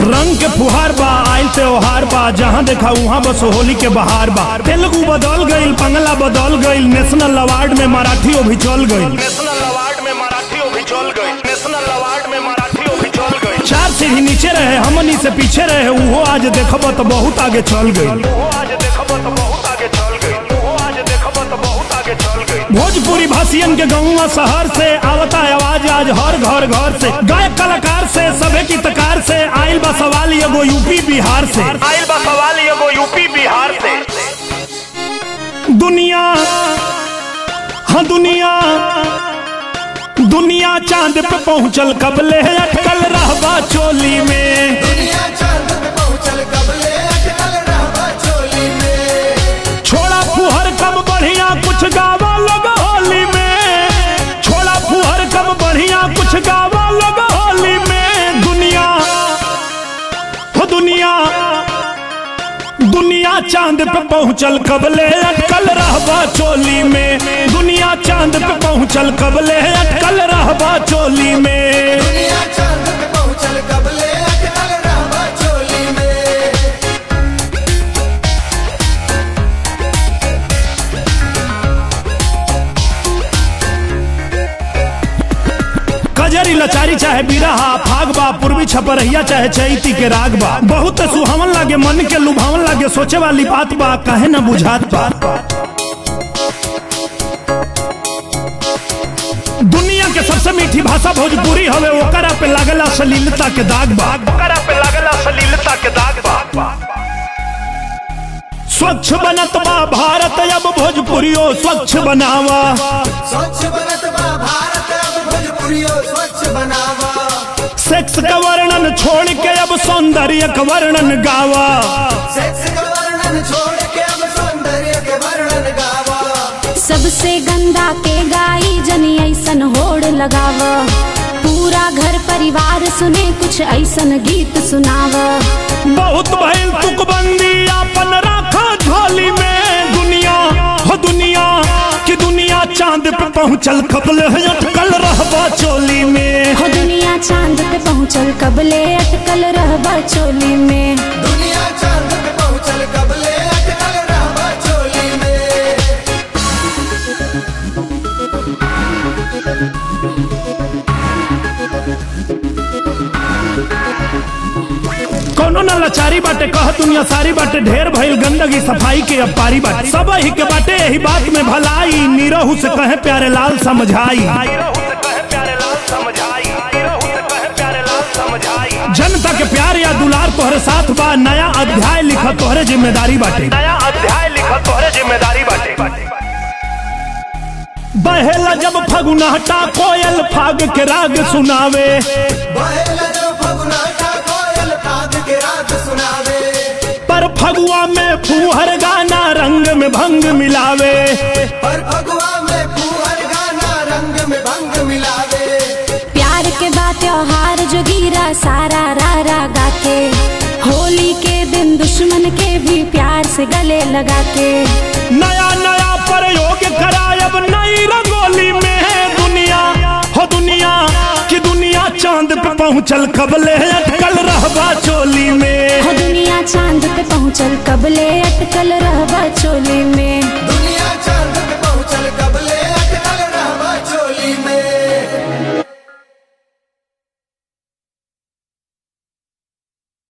रंग के फुहार बा आइल त्योहार बा जहाँ देखा वहाँ बस होली के बहार बा तेलुगु बदल गईल बंगला बदल गईल नेशनल अवार्ड में मराठियों भी चल गईल नेशनल अवार्ड में मराठियों भी चल गई नेशनल अवार्ड में मराठियों भी चल गई चार सीढ़ी नीचे रहे हमनी से पीछे रहे वो आज देखब तो बहुत आगे चल गईल वो आज देखब तो बहुत आगे चल गई वो आज देखब तो बहुत आगे चल गई भोजपुरी भाषियन के गाँव शहर से आवता आवाज आज हर घर घर से गायक कलाकार से सभे गीतकार से आइल बा सवाल एगो यूपी बिहार से आइल बा सवाल एगो यूपी बिहार से दुनिया हाँ दुनिया दुनिया चांद पे पहुंचल कबले अटकल रहबा चोली में दुनिया चांद पे पहुंचल कबले अटकल रहबा चोली में छोड़ा फुहर कम बढ़िया कुछ गावा लोग होली में छोड़ा फुहर कम बढ़िया कुछ गावा लोग होली में दुनिया हो दुनिया दुनिया चांद पे पहुंचल कबले अटकल रहबा चोली में दुनिया चांद पे पहुंचल कबले अटकल रहबा चोली में दुनिया चांद पे पहुंचल कबले अटकल रहबा चोली में कजरी लचारी चाहे बिरहा फागबा पूर्वी छपरहिया चाहे चैती के राग बा बहुत सुहावन लागे मन के लुभावन लागे सोचे वाली बात बा काहे न बुझात बा दुनिया के सबसे मीठी भाषा भोजपुरी हवे ओकरा पे लागला सलीलता के दाग बा करा पे लागला सलीलता के दाग बा स्वच्छ बनत बा भारत अब भोजपुरियो स्वच्छ बनावा स्वच्छ बनत बा भारत अब भोजपुरियो स्वच्छ बनावा सेक्स का वर्णन छोड़ के अब सौंदर्य का वर्णन गावा सेक्स का वर्णन छोड़ के अब सौंदर्य के वर्णन गावा सबसे गंदा के गाई जनी ऐसन होड़ लगाव पूरा घर परिवार सुने कुछ ऐसन गीत सुनाव बहुत भइल तुकबंदी अपन राखा झोली में दुनिया हो दुनिया कि दुनिया चांद पे पहुंचल कबल अटकल रहबा चोली में हो दुनिया चांद पे पहुँचल कबले अटकल रहबा चोली में दुनिया चांद पे पहुंचल कबले अटकल रहबा चोली में कोनो न लाचारी बाटे कह दुनिया सारी बाटे ढेर भइल गंदगी सफाई के अब पारी बाटे सब ही के बाटे यही बात में भलाई नीरहू से कहे प्यारे लाल समझाई रहू से कहे प्यारे लाल समझाई रहू से कहे प्यारे लाल समझाई जनता के प्यार या दुलार तोहरे साथ बा नया अध्याय लिखा तोहरे जिम्मेदारी बाटे नया अध्याय लिखा तोहरे जिम्मेदारी बाटे बहेला जब फगुनाटा कोयल फाग के राग सुनावे बहेला जो फगुनाटा कोयल फाग के राग सुनावे पर फगुआ में फूहर गाना रंग में भंग मिलावे पर फगुआ में फूहर गाना रंग में भंग मिलावे प्यार के बाद त्योहार जो गिरा सारा रा रा गा के होली के दिन दुश्मन के भी प्यार से गले लगा के नया नया प्रयोग करायब नई रंगोली में है दुनिया हो दुनिया कि दुनिया चांद पे पहुंचल कबले अटकल रहबा चोली में हो दुनिया चांद पे पहुँचल कबले अटकल रहबा चोली में